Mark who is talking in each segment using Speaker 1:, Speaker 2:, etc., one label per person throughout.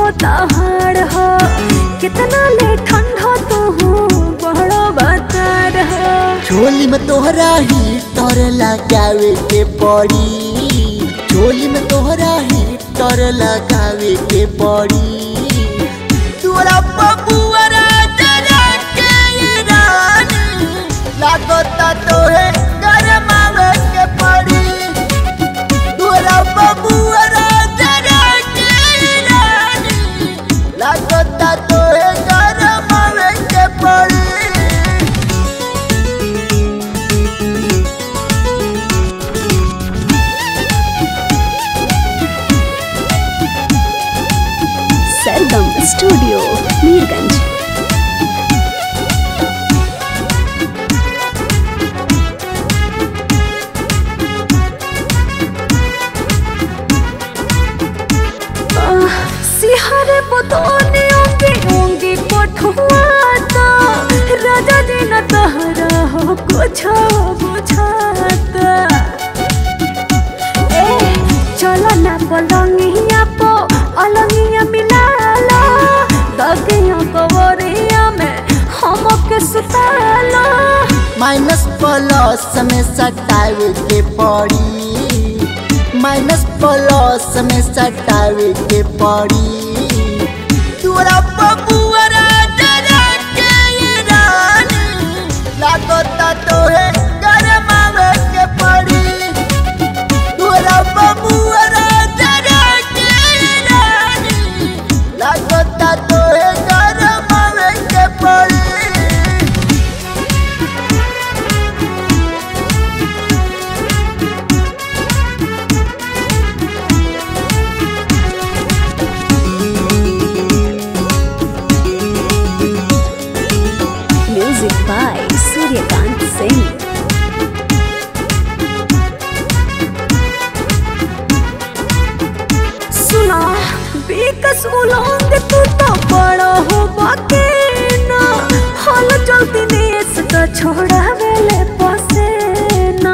Speaker 1: तहाड़ हो कितना ले ठंडा तू बड़ो बता रहो
Speaker 2: झोली में तोहरा ही तर लगावे के पड़ी झोली में तोहरा ही तर लगावे के पड़ी तोरा बबुआरा जरा के रानी लागता तोहे गरमावे के पड़ी तोरा बबुआरा जरा के रानी लागता तोहे गरमावे के पड़ी
Speaker 1: सरगम स्टूडियो मीरगंज आह, सिहरे बदने ओंगे ओंगे कोठुआता राजा दिन तहरा हो कुछ बुझाता ए चलो ना पलंगिया पो अलंगिया मिला लो दगिया कवरिया में हमके सुता लो
Speaker 2: माइनस प्लस में सटावे के पड़ी माइनस प्लस में सटावे के पड़ी तोरा बबुआरा जरा के रानी लागता तोहे गरमावे के पड़ी तोरा बबुआरा जरा के रानी लागता तोहे गरमावे के पड़ी
Speaker 1: म्यूजिक बाय सूर्यकांत सिंह सुना बेकस उलंग तू तो बड़ा हो बाके ना हल चलती देश तो छोड़ा वेले पसे ना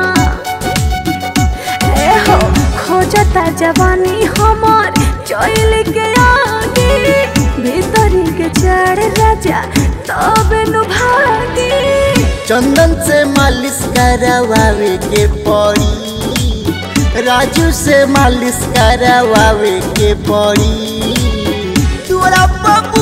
Speaker 1: ए हो खोजता जवानी हमार चल के आगे भीतरी के चढ़ राजा तब नु भागी
Speaker 2: चंदन से मालिश करवावे के पड़ी राजू से मालिश करवावे के पड़ी तोरा बबुआ